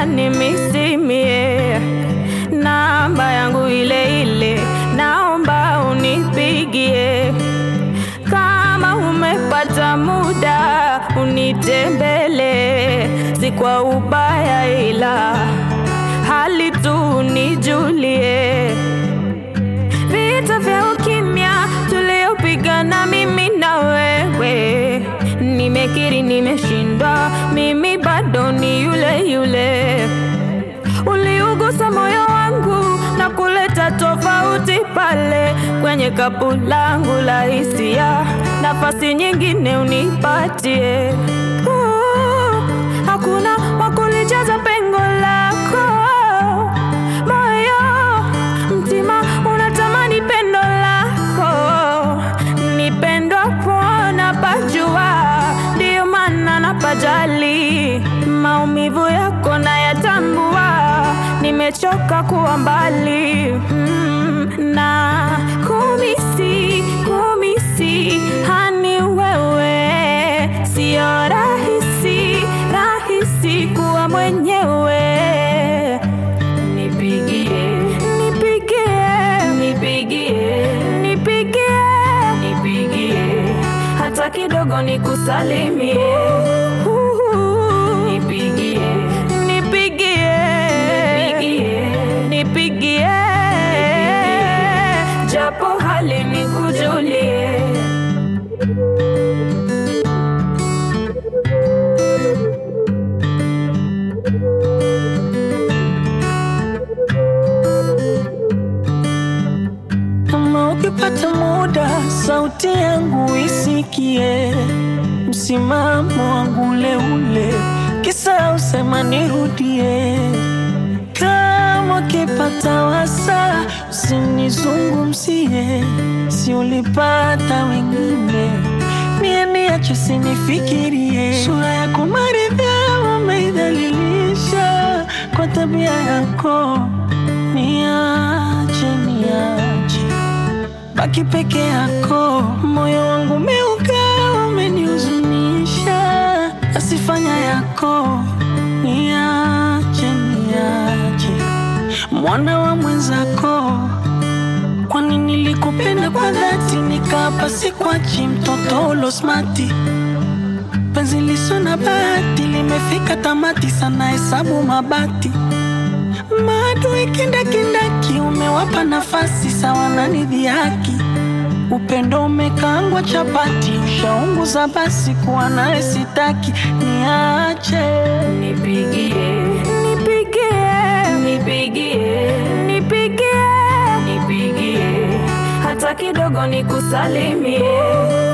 unanimisimie. Namba yangu ile ile, naomba unipigie. Kama umepata muda unitembele, si kwa ubaya, ila hali tu nijulie. Vita vya ukimya tuliopigana mimi na wewe, nimekiri nimeshindwa, mimi bado ni yule yule. Uliugusa moyo wangu na kuleta tofauti pale kwenye kapu langu la hisia, nafasi nyingine unipatie. Uh, hakuna wakulijaza pengo lako moyo, mtima unatamani pendo lako, nipendwa pona pajua, ndiyo maana napajali maumivu yako nayatambua, nimechoka kuwa mbali mm, na kumisi kumisi hani wewe, sio rahisi rahisi kuwa mwenyewe. Nipigie, nipigie, nipigie, nipigie, nipigie, hata kidogo nikusalimie. Nipigie, nipigie, nipigie, nipigie, japo hali nikujulie. Kama ukipata muda, sauti yangu isikie, msimamo wangu ule ule, kisa usema nirudie. Kama ukipata wasa, usinizungumzie, si ulipata wengine, mie niache sinifikirie. Sura yako maridhaa umeidhalilisha kwa tabia yako, niache niache baki peke yako, moyo wangu umeuka, umenihuzunisha, asifanya yako, niache niache, mwana wa mwenzako. Kwani nilikupenda kwa dhati, nikapa sikwachi, mtoto ulosmati penzi liso na bahati limefika tamati, sana hesabu mabati maadui kindakindaki, umewapa nafasi sawa na nidhihaki. Upendo umekaangwa chapati, ushaunguza basi, kuwa naye sitaki, niache Nipigie, nipigie, nipigie, nipigie, nipigie, hata kidogo nikusalimie.